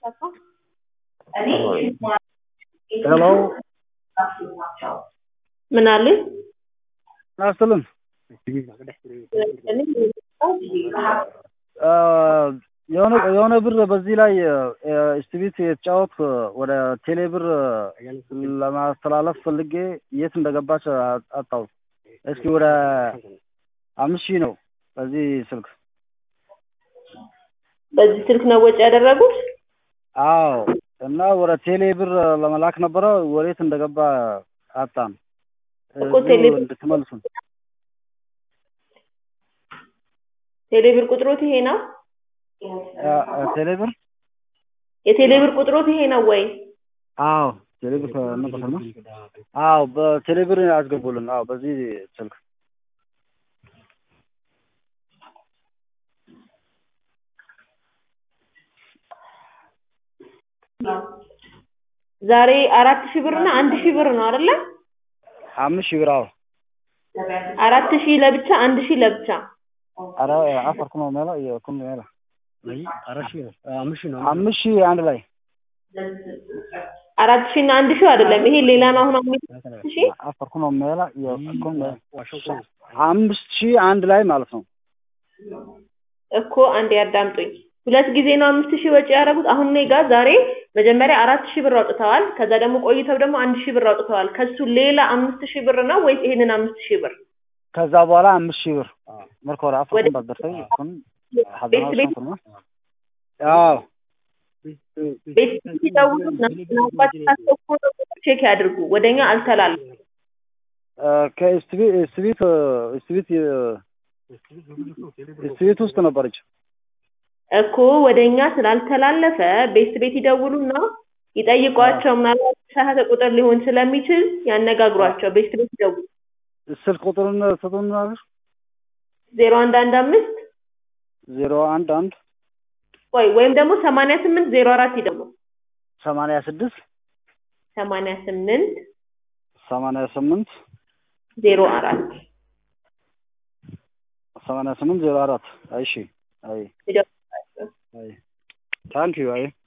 ሄሎ ምን አሉኝ? አስልን የሆነ የሆነ ብር በዚህ ላይ ስቲቪት የተጫወት ወደ ቴሌ ብር ለማስተላለፍ ፈልጌ የት እንደገባች አጣው። እስኪ ወደ አምስት ሺህ ነው በዚህ ስልክ። በዚህ ስልክ ነው ወጪ ያደረጉት? አዎ እና ወደ ቴሌ ብር ለመላክ ነበረ። ወዴት እንደገባ አጣን። እኮ ቴሌ ብር- እንድትመልሱን ቴሌ ብር ቁጥሮት ይሄ ነው? ቴሌ ብር የቴሌ ብር ቁጥሮት ይሄ ነው ወይ? አዎ ቴሌ ብር ነበር ነው። አዎ በቴሌ ብር አስገቡልን። አዎ በዚህ ስልክ ዛሬ አራት ሺህ ብር እና አንድ ሺህ ብር ነው አይደለ? አምስት ሺህ ብር አዎ። አራት ሺህ ለብቻ አንድ ሺህ ለብቻ ኧረ አፈርኩ ነው ሜላ የኩም ሜላ አምስት ሺህ አንድ ላይ አራት ሺህ እና አንድ ሺህ አይደለም። ይሄ ሌላ ነው። አሁን አምስት ሺህ አፈርኩ ነው ሜላ የኩም አምስት ሺህ አንድ ላይ ማለት ነው። እኮ አንዴ ያዳምጡኝ። ሁለት ጊዜ ነው አምስት ሺህ ወጪ ያደረጉት። አሁን እኔ ጋር ዛሬ መጀመሪያ አራት ሺህ ብር አውጥተዋል። ከዛ ደግሞ ቆይተው ደግሞ አንድ ሺህ ብር አውጥተዋል። ከሱ ሌላ አምስት ሺህ ብር ነው ወይስ ይሄንን አምስት ሺህ ብር? ከዛ በኋላ አምስት ሺህ ብር መርኮራ አፈርኩ ወደ- ባደረሰኝ ኩን ቤት ቤት አዎ ቤት ሲደውሉ ምናልባት ታስገቡ ቼክ ያድርጉ። ወደኛ አልተላለፈም። ከስቲቪት ስቲቪት ስቲቪት ስቲቪት ውስጥ ነበረች። እኮ ወደኛ ስላልተላለፈ ቤት ቤት ይደውሉና ይጠይቋቸው። ምናልባት የተሳሳተ ቁጥር ሊሆን ስለሚችል ያነጋግሯቸው። ቤት ቤት ይደውሉ። ስልክ ቁጥሩን ስጡን ማለት ዜሮ አንድ አንድ አምስት ዜሮ አንድ አንድ ወይ ወይም ደግሞ ሰማንያ ስምንት ዜሮ አራት ይደውሉ። ሰማንያ ስድስት ሰማንያ ስምንት ሰማንያ ስምንት ዜሮ አራት ሰማንያ ስምንት ዜሮ አራት እሺ አይ ይደውሉ። አይ ታንኪዩ አይ